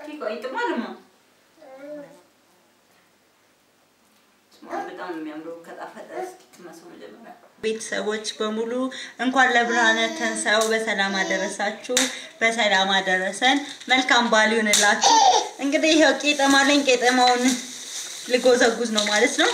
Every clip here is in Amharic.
ቆይ ጥማልማ በጣም ነው የሚያምረው። ከጣፈጠ እስኪ ትመስሉ መጀመሪያ ቤተሰቦች በሙሉ እንኳን ለብርሃነ ትንሣኤው በሰላም አደረሳችሁ፣ በሰላም አደረሰን። መልካም በዓል ይሁንላችሁ። እንግዲህ ይኸው ቄጠማ አለኝ። ቄጠማውን ልጎዘጉዝ ነው ማለት ነው።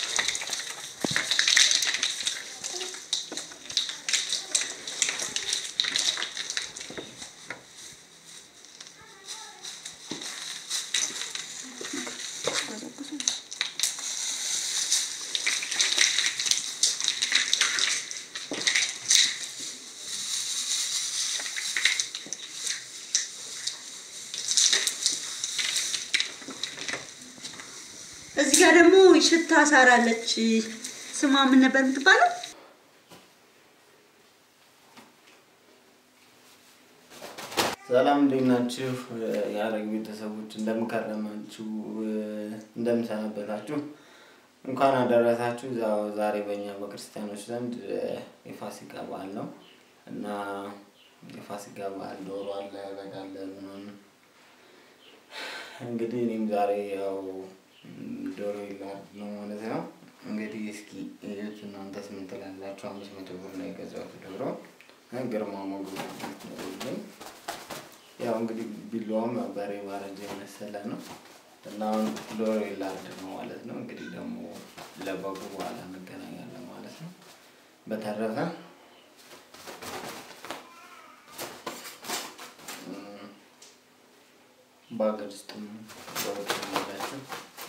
እዚህ ጋር ደግሞ ሽታ ሳር አለች። ስሟ ምን ነበር የምትባለው? ሰላም እንዴት ናችሁ? የአረግ ቤተሰቦች እንደምከረማችሁ እንደምሰነበታችሁ እንኳን አደረሳችሁ። ያው ዛሬ በእኛ በክርስቲያኖች ዘንድ የፋሲካ በዓል ነው እና የፋሲካ በዓል ዶሮ አለ፣ በግ አለ ምናምን። እንግዲህ እኔም ዛሬ ያው ዶሮ ይላርድ ነው ማለት ነው። እንግዲህ እስኪ እዩት እናንተስ ምን ትላላችሁ? አምስት መቶ ብር ነው የገዛሁት ዶሮ ግርማ ሞገሱ ነው። ያው እንግዲህ ቢላዋም ያው በሬ ባረጀ የመሰለ ነው እና አሁን ዶሮ ይላርድ ነው ማለት ነው። እንግዲህ ደግሞ ለበጉ በኋላ እንገናኛለን ማለት ነው። በተረፈ በሀገር ውስጥም በውጭ ያላችሁ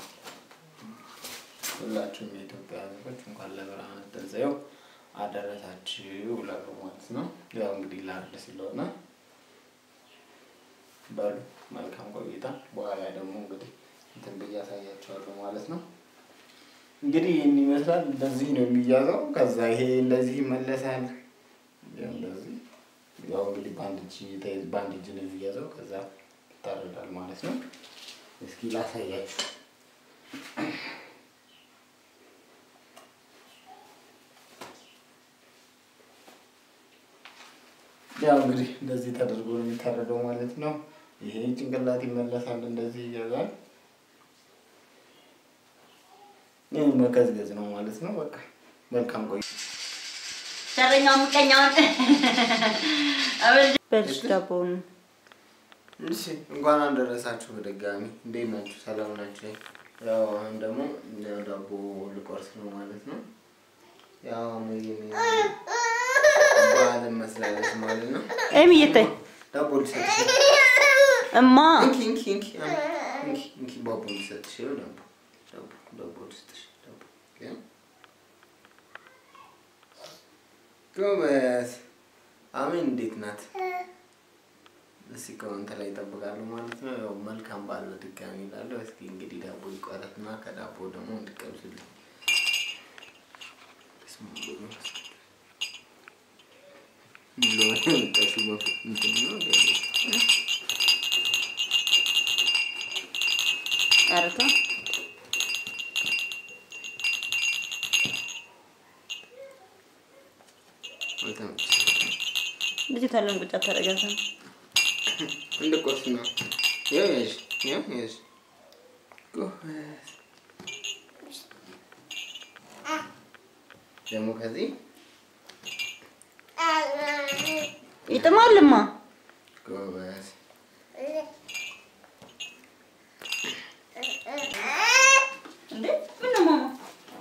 ሁላችሁም የኢትዮጵያ ሕዝቦች እንኳን ለብርሃነ ትንሣኤው አደረሳችሁ እላለሁ ማለት ነው። ያው እንግዲህ ላርድ ስለሆነ በሉ መልካም ቆይታ። በኋላ ደግሞ እንግዲህ እንትን ብዬ አሳያቸዋለሁ ማለት ነው። እንግዲህ ይህን ይመስላል። እንደዚህ ነው የሚያዘው። ከዛ ይሄ እንደዚህ ይመለሳል። ያው እንደዚህ ያው እንግዲህ በአንድ እጅ ተይዝ በአንድ እጅ ነው የሚያዘው። ከዛ ይታረዳል ማለት ነው። እስኪ ላሳያችሁ። ያው እንግዲህ እንደዚህ ተደርጎ ነው የሚታረደው ማለት ነው። ይሄ ጭንቅላት ይመለሳል፣ እንደዚህ ይያዛል። ይህ መቀዝቀዝ ነው ማለት ነው። በቃ መልካም ቆይ ሸረኛው ምቀኛውን በልጅ ዳቦውን እሺ እንኳን አደረሳችሁ በድጋሚ። እንዴት ናችሁ? ሰላም ናችሁ? ያው አሁን ደግሞ ያው ዳቦ ልቆርስ ነው ማለት ነው። ያው ሜቢ በዓልን መስላለች ማለት ነው። ኤሚ እየታይ ዳቦ ልሰጥሽ እማ እንኪ እንኪ እንኪ እንኪ እንኪ ዳቦ ልሰጥሽ ይኸው ዳቦ ዳቦ ዳቦ ልሰጥሽ ዳቦ ይኸው ጎበዝ አሜን። እንዴት ናት? እስኪ ኮመንት ላይ ይጠብቃሉ ማለት ነው። ያው መልካም በዓል በድጋሚ እላለሁ። እስኪ እንግዲህ ዳቦ ይቆረጥና ከዳቦ ደግሞ እንድቀምስልኝ ቀርቶ ልጅቷ ለምን ቁጭ አታደርጋትም? እንደ ቁርስ ነው። ያው ያዥ ያው ያዥ ጎበዝ። ደግሞ ከዚህ ይጥማልማ። ጎበዝ እንዴ ምን ነው ማማ?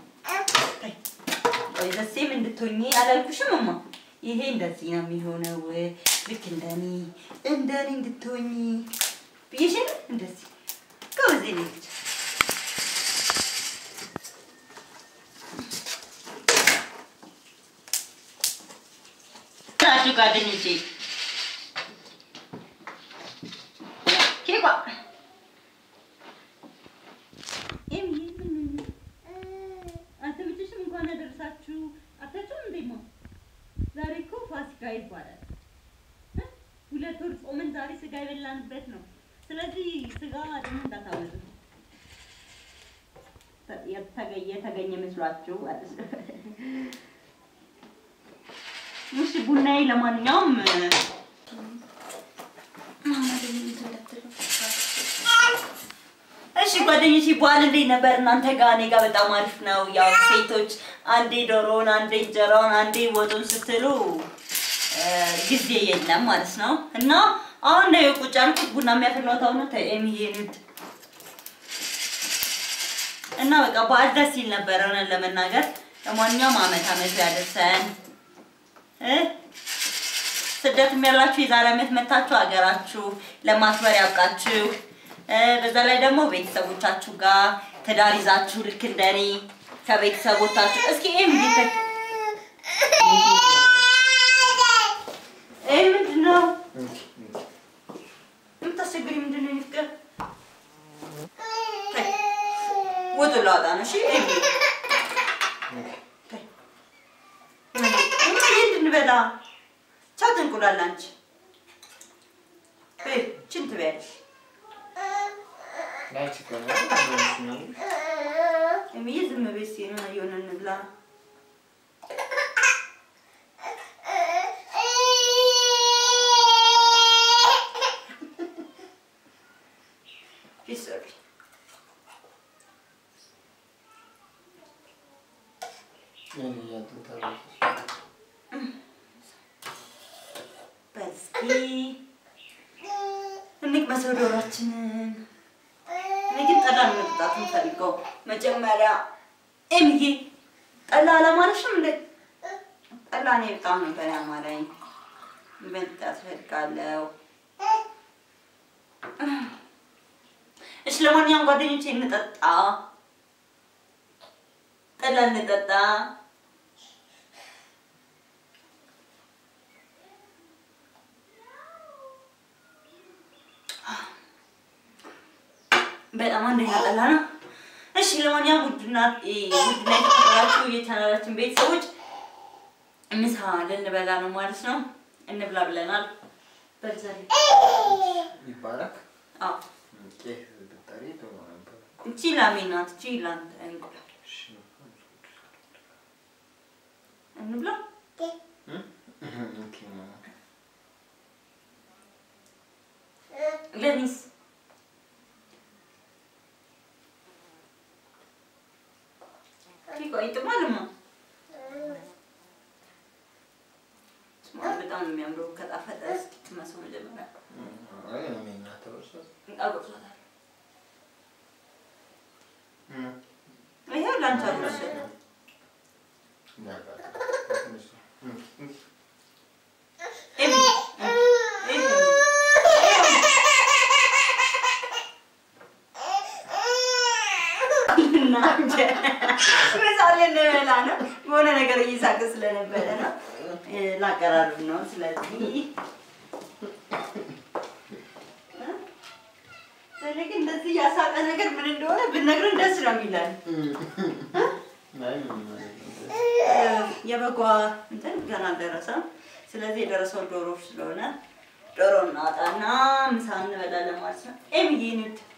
ቆይ ዘሴም እንድትሆኚ አላልኩሽም እማ? ይሄ እንደዚህ ነው የሚሆነው። ልክ እንደኔ እንደኔ እንድትሆኚ ብዬሽን እንደዚህ ጎበዜ ልጅ ናችሁ ጓደኞቼ ኬኳ አንተ ብቻሽን እንኳን አደረሳችሁ አታችሁም እንዴማ? ዛሬ እኮ ፋሲካ ይባላል። እ? ሁለት ወር ጾምን ዛሬ ስጋ የበላንበት ነው። ስለዚህ ስጋ ደግሞ እንዳታወጡ የተገኘ የተገኘ መስሏችሁ ማለት ነው። እሺ ቡናዬ ለማንኛውም ጓደኞቼ በዓል እንዴት ነበር እናንተ ጋር? እኔ ጋር በጣም አሪፍ ነው። ያው ሴቶች አንዴ ዶሮውን፣ አንዴ እንጀራውን፣ አንዴ ወጡን ስትሉ እ፣ ጊዜ የለም ማለት ነው እና አሁን ነው ቁጭ ያልኩት ቡና የሚያፈላው ታው ነው ተኤሚዬ እና በቃ በዓል ደስ ይል ነበር እውነት ለመናገር። ለማንኛውም አመት አመቱ ያደርሰን እ ስደትም ያላችሁ የዛሬ ዓመት መታችሁ ሀገራችሁ ለማክበር ያብቃችሁ። እ በዛ ላይ ደግሞ ቤተሰቦቻችሁ ጋር ትዳር ይዛችሁ ልክ እንደኔ ከቤተሰቦቻችሁ እስኪ ይሄ ምንድን ይሄ ምንድን ነው የምታስቸግሪ? ምንድን ነው የሚፍቅር ወጡ ላወጣ ነው። እሺ ይሄ እንድንበላ ቻው ትንቁላል አንቺ በይ ችን ትበያለሽ ላይ ችግር ነው። የሚይ ዝም በይ እስኪ የሆነ የሆነ እንብላ ፊት ሶሪ እኔ እያልኩት በስኪ እንቅመሰው ዶሯችንን። እኔ ግን ጠላ ነው መጠጣት የምፈልገው። መጀመሪያ ኤምዬ ጠላ አላማረሽም እንዴ? ጠላ እኔ በጣም ነበር ያማረኝ። መጠጣት እፈልጋለሁ። እሺ፣ ለማንኛውም ጓደኞቼ እንጠጣ፣ ጠላ እንጠጣ። በጣም አንደኛ ጠላ ነው። እሺ ለማንኛውም ውድና ውድና የተከበራችሁ የቻናላችን ቤተሰቦች ምሳ ልንበላ ነው ማለት ነው። እንብላ ብለናል። በዛሬ ይባላል። አዎ ቄስ ብጠሪ ጥሩ ነበር። እቺ ላሜ ናት። እቺ ላንተ እንቁላል እሺ። እንብላ። ኦኬ ማማ። ለኒስ ቆይ ጥማልማ ስማ በጣም ነው የሚያምረው። ከጣፈጠ እስኪ ትመሰው መጀመሪያ አይ እኔ እናት ተወሰደ። አጎርሷታል። ይሄው ላንቺ አልወሰደ ምሳሌ እንበላ ነው። በሆነ ነገር እየሳቀ ስለነበረ ነው ላቀራርብ ነው። ስለዚህ እኔ ግን እንደዚህ ያሳቀ ነገር ምን እንደሆነ ብነግረን ደስ ነው የሚለን። የበጓ እንትን ገና አልደረሰም። ስለዚህ የደረሰው ዶሮ ስለሆነ ዶሮ እናወጣና ምሳ እንበላለን ማለት ነው። ኤምዬ ንድ